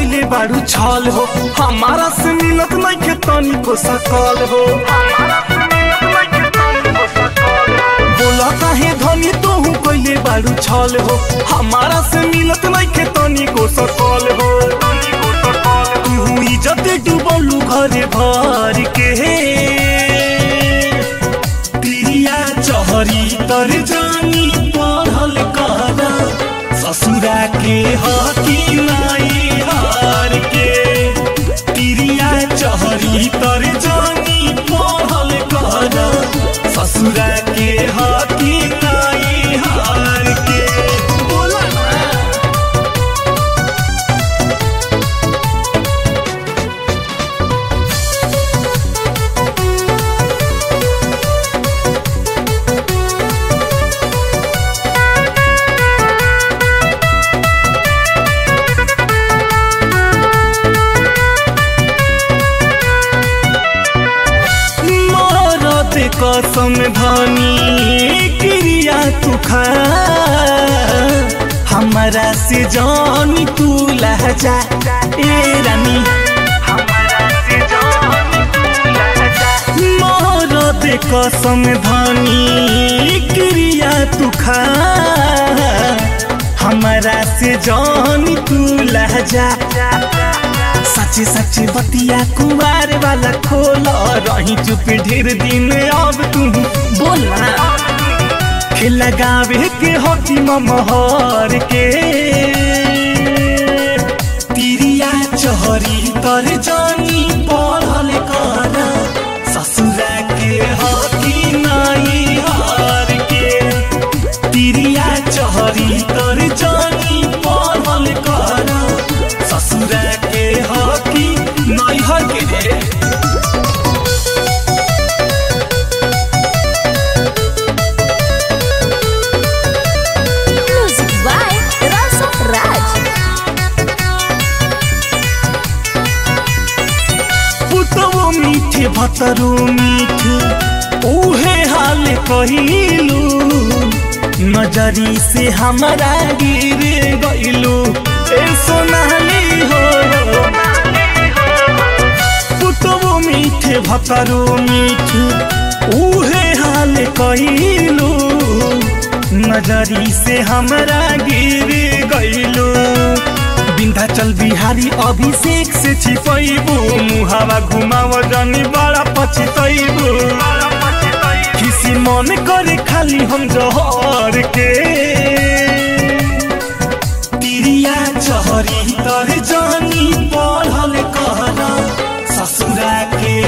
कैले बारू छल हो हमारा से मिलत नहीं के तनी को सकल हो बोला काहे धनी तू कैले बारू छल हो हमारा से मिलत नहीं के तनी को सकल हो तू इज्जत डूबलू घरे भर के पिरिया चहरी तर जानी पढ़ल कर ससुरा के हकी नाई हार के पिरिया चहरी तर जानी पढ़ल कर ससुरा के हकी नाई हार के बोला ना मरद कसम धनी क्रिया तू खा हमारा से जानी तू लहजा ए रानी मरद कसम धनी क्रिया तू खा हमारा से जानी तू लहजा सच्ची सच्ची बतिया कुमार वाला खोल रही चुप ढेर दिन अब तू बोला खिल लगावे के होती महर के तिरिया चहरी तर जानी पढ़ल कर ससुरा के हकी नाई हार के तिरिया चहरी तर जानी पढ़ल कर ससुरा के हकी नैहर के रे Music by Rasa Raj. पुतवो मीठे भतरो मीठे उहे हाल कहिलू नजरी से हमारा गिर गइलू ए सोनाली हो पुतवो मीठे भतरो मीठे उहे हाल कहिलू नजरी से हमरा गिर गइलू विंध्याचल बिहारी अभिषेक से छिपैबू मुहावा घुमाव जानी बड़ा पछतैबू किसी मन करे खाली हम जहर के तिरिया चहरी तर जानी पढ़ल कहना ससुरा के